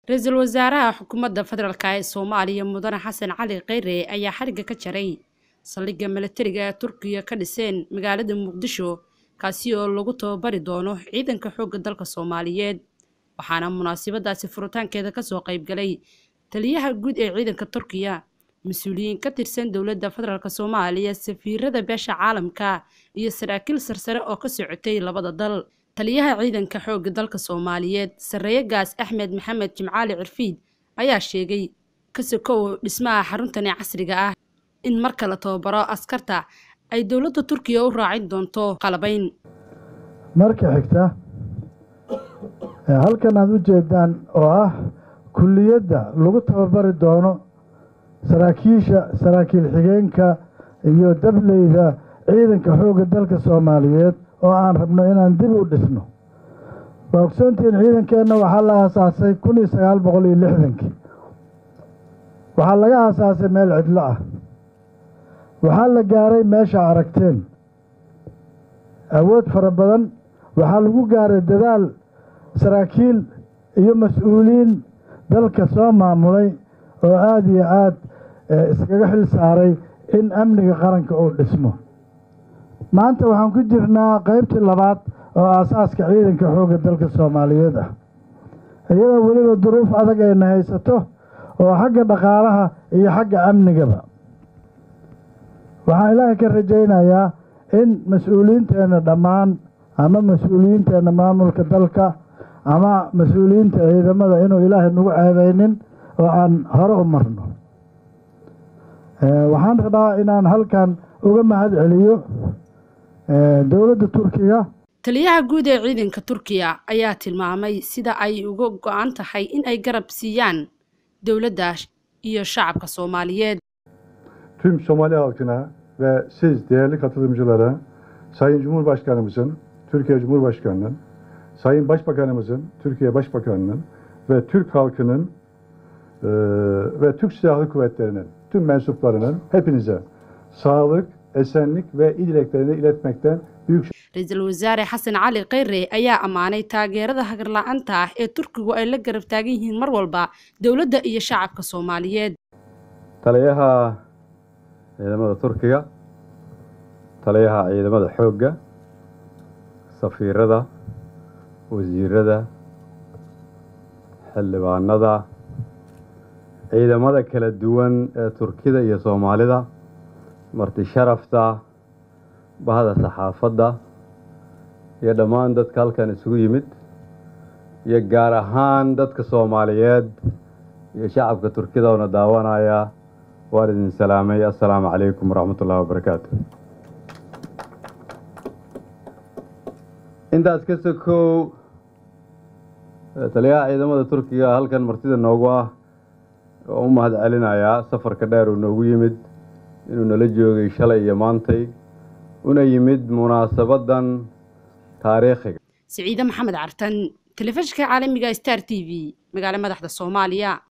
ra-iisul wasaaraha xukuumadda federaalk ee soomaaliya mudane xasan cali kheyre ayaa xarigga ka jaray saldhigga milatariga ee turkiya ka dhiseen magaalada muqdisho kaasi oo lagu tababari doono ciidanka xoogga dalka soomaaliyeed waxaana munaasabadaasi furitaankeeda kasoo qaybgalay taliyaha guud ee ciidanka turkiya mas-uuliyiin ka tirsan dowladda federaalk soomaaliya safiirada beesha caalamka iyo saraakiil sarsare oo ka socotay labada dal taliyaha ciidanka xoogga dalka soomaaliyeed sarreeye gaas axmed maxamed jimcaali cirfiid ayaa sheegay ka sokow dhismaha xaruntani casriga ah in marka la tababaro askarta ay dowladda turkiya u raacin doonto qalabayn marka xigta halkan aada u jeedaan oo ah kulliyadda lagu tababari doono saraakiisha saraakiil xigeenka iyo dableyda ciidanka xoogga dalka soomaaliyeed oo aan rabno inaan dib u dhisno waa ogsoontihiin ciidankeenna waxaa la aasaasay kun iyo sagaal boqol iyo lixdankii waxaa laga aasaasay meel cidlo ah waxaa la gaaray meesha aragteen awood fara badan waxaa lagu gaaray dadaal saraakiil iyo mas-uuliyiin dalka soo maamulay oo aada iyo aada iskaga xil saaray in amniga qaranka uu dhismo maanta waxaan ku jirnaa qaybtii labaad oo aasaaska ciidanka xoogga dalka soomaaliyeed ah iyadoo weliba duruuf adag ayna haysato oo xagga dhaqaalaha iyo xagga amnigaba waxaan ilaahay ka rajaynayaa in mas-uuliyiinteenna dhammaan ama mas-uuliyiinteenna maamulka dalka ama mas-uuliyiinta ciidamada inuu ilaahay nagu ceebeynin oo aan hore u marno waxaan rabaa inaan halkan uga mahad celiyo dowladda turkiga taliyaha guud ee ciidanka turkiya ayaa tilmaamay sida ay uga go-an tahay in ay garab siiyaan dowladda iyo shacabka soomaaliyeed Tüm Somali halkına ve siz değerli katılımcılara Sayın Cumhurbaşkanımızın, Türkiye Cumhurbaşkanı'nın, Sayın Başbakanımızın, Türkiye Başbakanı'nın ve Türk halkının e, ve Türk Silahlı Kuvvetleri'nin tüm mensuplarının hepinize sağlık, esenlik ve iyi dileklerini iletmekten büyük ra-iisul wasaare xasan cali kheyre ayaa ammaanay taageerada hagarla-aanta ah ee turkigu ay la garab taagan yihiin mar walba dowladda iyo shacabka soomaaliyeed taliyaha ciidamada turkiga taliyaha ciidamada xoogga safiirada wasiirada xildhibaanada ciidamada kala duwan ee turkida iyo soomaalida marti sharafta bahda saxaafadda iyo dhammaan dadka halkan isugu yimid iyo gaar ahaan dadka soomaaliyeed iyo shacabka turkida oona daawanaya waan idin salaamay assalaamu calaykum waraxmat ullahi wabarakaatu intaas ka sokow taliyaha ciidamada turkiga halkan martida noogu ah oo u mahad celinayaa safarka dheer uu noogu yimid inuu nala joogay shalay iyo maantay una yimid munaasabadan taariikhiga siciide maxamed cartan telefishinka caalamiga star t v magaalo madaxda soomaaliya